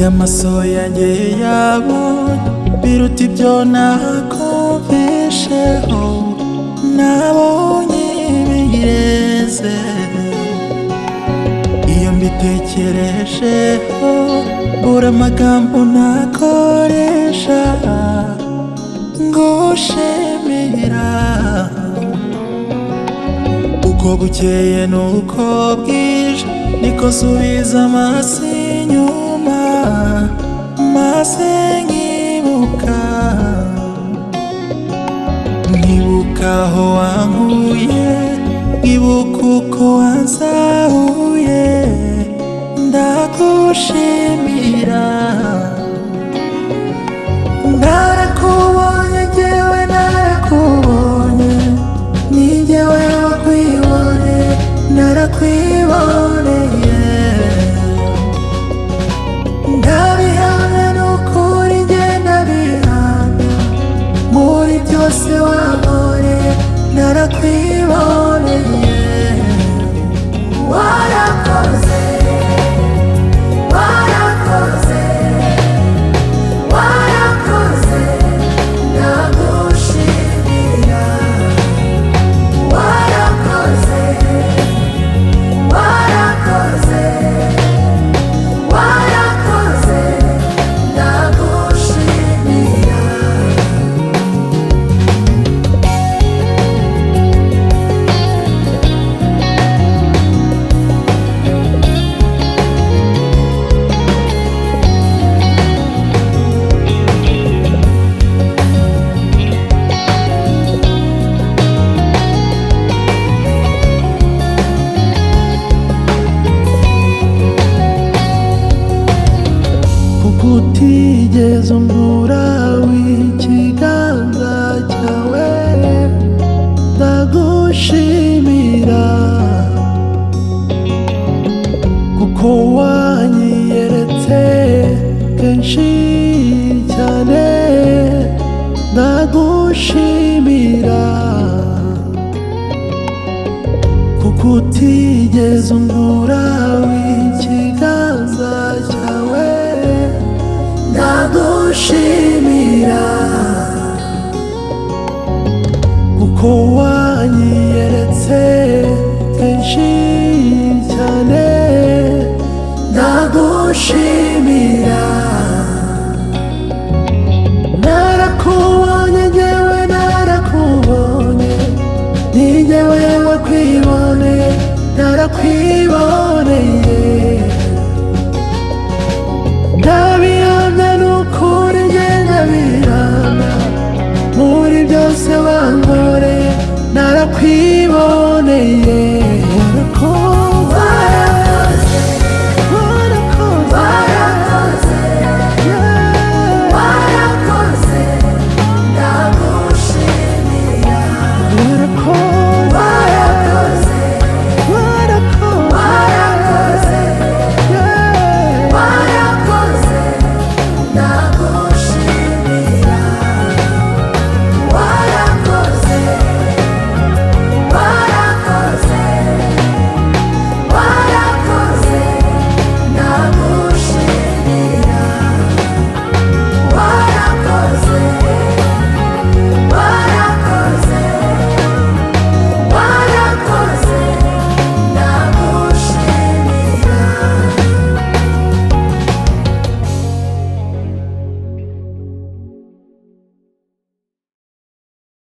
amaso yanjye yabonye biruta ibyo nakumvisheho nabonye bigeze iyo mbitekerejeho bura amagambo nakoresha ngo shemera uko bukeye nuko bwije niko nsubiza amaso inyuma maze nkibuka nkibuka aho wankuye nkibuka uko wansahuye ndagushimira narakubonye njyewe narakubonye ni njyewe wakwibone narakwiboneye ndabihamya n'ukuri njye ndabihamya muri byose wabonye narakwiboneye warakoze warakoze warakoze ndagushimira warakoze warakoze warakoze ndagushimira utigeze umbura w'ikiganza cyawe ndagushimira kuko wanyiyeretse kenshi cyane ndagushimira kuko utigeze umbura w'ikiganza cyawe ndagushimira kuko wanyiyeretse kenshi cyane ndagushimira narakubonye njyewe narakubonye ni njyewe wakwibone narakwiboneye ndabihamya n'ukuri njye ndabihamya muri byose wankoreye narakwiboneye